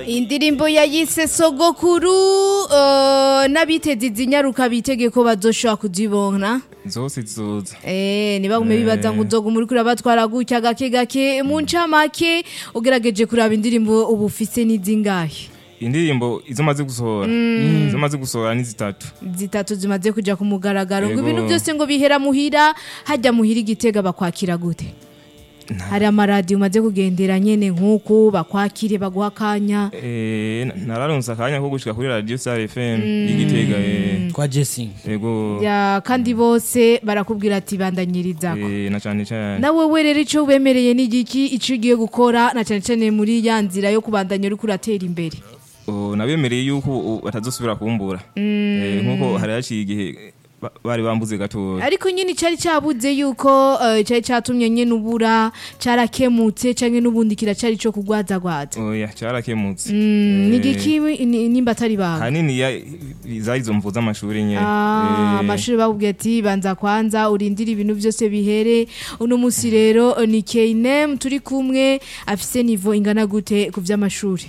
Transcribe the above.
indirimbo yayise sogokuru uh, n'abiteze izinyaruka bitege ko bazoshobora kuzibona zose zizoza Eh, nibagume bibaza ngo uzoga muri kuri abatwara gutya gake gake mu ncamake ugerageje kuraba indirimbo ubu ufise n'izingahe indirimbo izo maze gusohora izo maze gusohora ni zitatu zitatu zimaze kuja ku mugaragaro ngo Yego. ibintu byose ngo bihera muhira hajya muhira igitega bakwakira gute hari amaradiyo umaze kugendera nyene nk'uku bakwakire baguha akanya Eh, na- nararonse akanya ko gushika kuri radio star fm y'igitega eh, kwa Jessing yego ya kandi bose barakubwira ati bandanyirizako eh, na cane cane nawe we rero icyo wemereye ni igiki icyo ugiye gukora na cyane cyane muri ya nzira yo kubandanya uri kuratera imbere Oh, nabemereye yuko ubu batazosubira kumbura Eh, nkuko hari haciye igihe ba- bari bambuze gatoya ariko nyine cyari cyabuze yuko eh, cyari cyatumye nyine ubura cyarakemutse cyangwa n'ubundi kiracyari cyo kugwadzagwadza oya cyarakemutse ni Eh, igiki ni- nimba atari bawe hanini ya zari izo mvu z'amashuri nyene Ah, Eh, amashuri bakubwiye ati banza kwanza urindire ibintu byose bihere uno munsi rero eh, ni K&M turi kumwe afise nivo ingana gute ku vy'amashuri